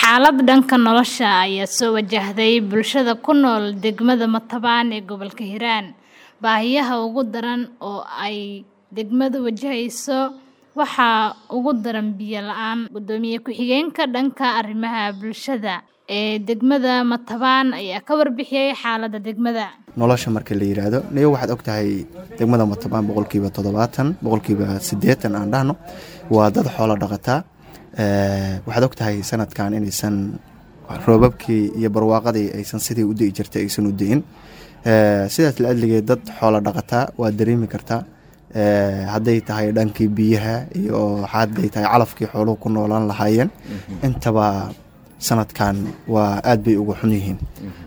Xaalad dhanka nolosha ah ayaa soo wajahday bulshada ku nool degmada Matabaan ee gobolka Hiiraan. Baahiyaha ugu daran oo ay degmadu wajaheyso waxaa ugu daran biyo la'aan. Gudoomiye ku-xigeenka dhanka arrimaha bulshada ee degmada Matabaan ayaa ka warbixiyay xaaladda degmada. nolosha marka la yiraahdo niyo waxaad ogtahay degmada matabaan boqolkiiba toddobaatan boqolkiiba siddeetan aan dhahno waa dad xoolo dhaqataa Eh, waxaad ogtahay sanadkan inaysan roobabkii iyo barwaaqadii aysan sidii u di'i jirtay aysan u di'in Eh, sidaas la adligeed dad xoolo dhaqataa waa dareemi kartaa Eh, hadday tahay dhankii biyaha iyo hadday tahay calafkii xooluhu ku noolaan lahaayeen intaba sanadkan waa aad bay uga xun yihiin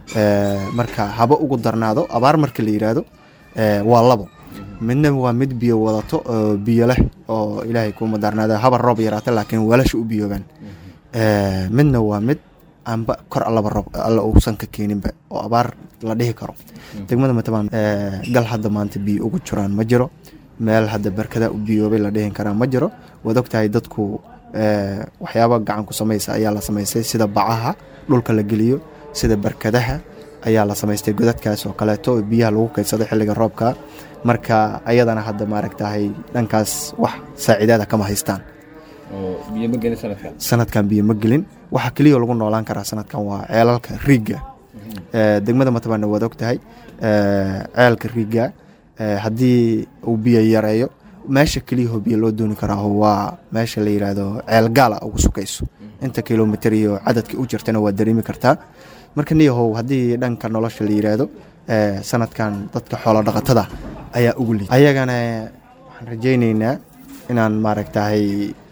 Eh, marka haba ugu darnaado abaar marka la yiraahdo eh, waa labo midna waa mid biyo wadato oo biyo leh oo ilaahay kuma darnaada haba roob yaraata laakiin weelasha u biyoobaan Eh, midna waa mid aanba kor allaba roob alla uusan ka keeninba oo abaar la dhihi karo degmada matabaan eh, gal hadda maanta biyo ugu jiraan ma jiro meel hadda barkada u biyoobay la dhihin karaa ma jiro waad ogtahay dadku eh, waxyaaba gacan ku samaysa ayaa la samaystay sida bacaha dhulka la geliyo sida barkadaha ayaa la samaystay godadkaas oo kaleeto oo biyaha lagu kaydsado xilliga roobka marka ayadana hadda maaragtahay dhankaas wax saaciidaada kama haystaan biyo ma gelin sanadkan sanadkan biyo ma gelin waxa keliya lagu noolaan karaa sanadkan waa ceelalka riigga Eh, degmada matabaana waad ogtahay eh, ceelka riigga eh, haddii uu biyo yareeyo meesha keliyaho biyo loo dooni karaaho waa meesha la yiraahdo ceel gaala ugu sukayso inta kilomitir iyo cadadka u jirtana waa dareemi kartaa marka niyahow haddii dhanka nolosha la yiraahdo eh, sanadkan dadka xoolo dhaqatada ayaa ugu liid ayagana waxaan rajayneynaa inaan maaragtahay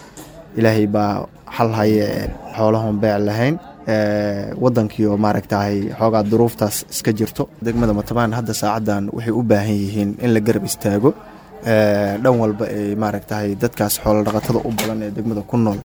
ilaahay baa xal haye xoolahon beec lahayn Eh, wadankii oo maaragtahay xoogaa duruuftaas iska jirto degmada matabaan hadda saacadan waxay u baahan yihiin in la garab istaago Eh, dhan walba ee maaragtahay dadkaas xoolo dhaqatada u badan ee degmada ku nool